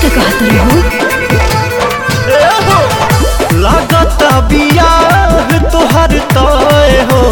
का कहत रहो लागत बियाह तोहर तय हो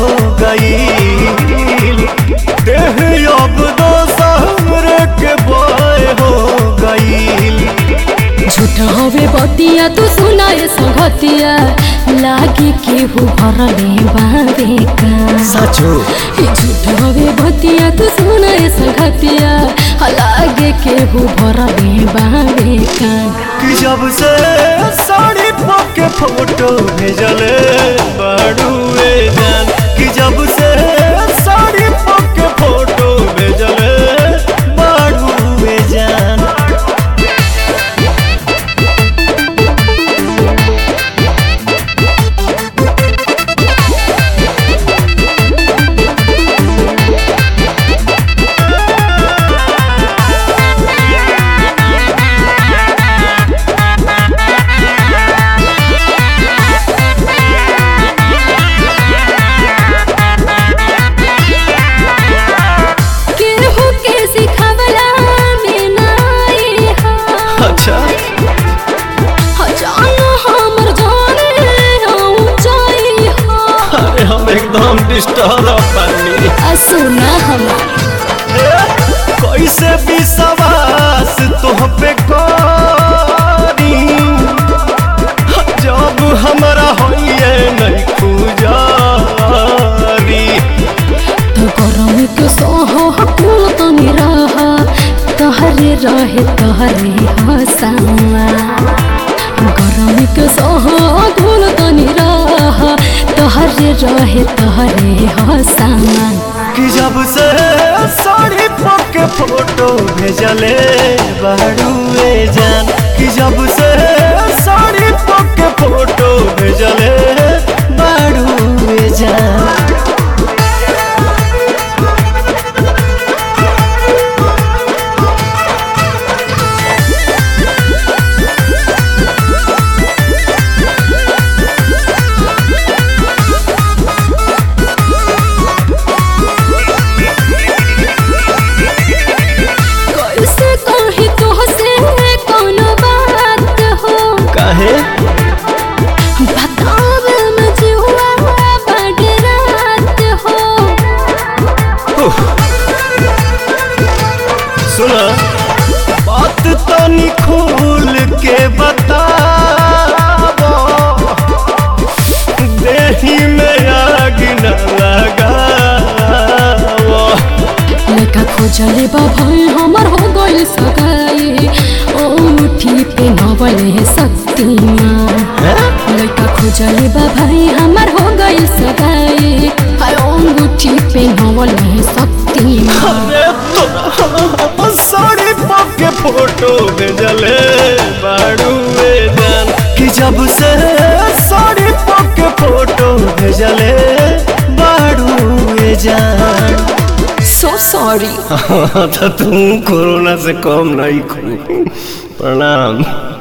गईल देह अब दोसर के बय हो गईल झूठ हवे बतिया तू सुनाए संगतिया लागे केहू भरले बाबे का सचो ई झूठ हवे बतिया तू सुनाए संगतिया लागे केहू भरले बाबे का कि जब से साड़ी पके फोटो भेजले बाड़ुए जान कि जब से साड़ी पके फोटो भेजले बाड़ुए जान केहू के सिखवला में नाई हा अच्छा जान हमर जाने ऊंचाई हा अरे हम एकदम डिस्टर्ब बनी आ सुना हमार कैसे विश्वास तुह पे करी जब हमरा होइए नहीं खुजारी तो गरम के सोह कुल तनी रहा तहरे रहे तहरे हसावा गरम के सोह कुल तनी रहा तहरे रहे तहरे हसावा कि जब से साड़ी पके फोटो भेजले बाड़ुए जान कि जब से साड़ी पके फोटो भेजले बाड़ुए जान कैसे कही तो से कोनो बात हो काहे बतावे में जुआ बड़ रात हो सुना बात तनी खोल के बताबो देही में आग न लगावो लेका खोजले बा भाई हमर हो गइल सगाई ओ मुठी पे नवले शक्तिमान लेका खोजले बा भाई हमर हो गइल सगाई हाय ओ मुठी पे नवले शक्तिमान अरे तोरा साड़ी पके फोटो भेजले बाड़ुए जान कि जब से साड़ी पके फोटो भेजले बाड़ुए जान सो सॉरी तो तुम कोरोना से कम नहीं खू प्रणाम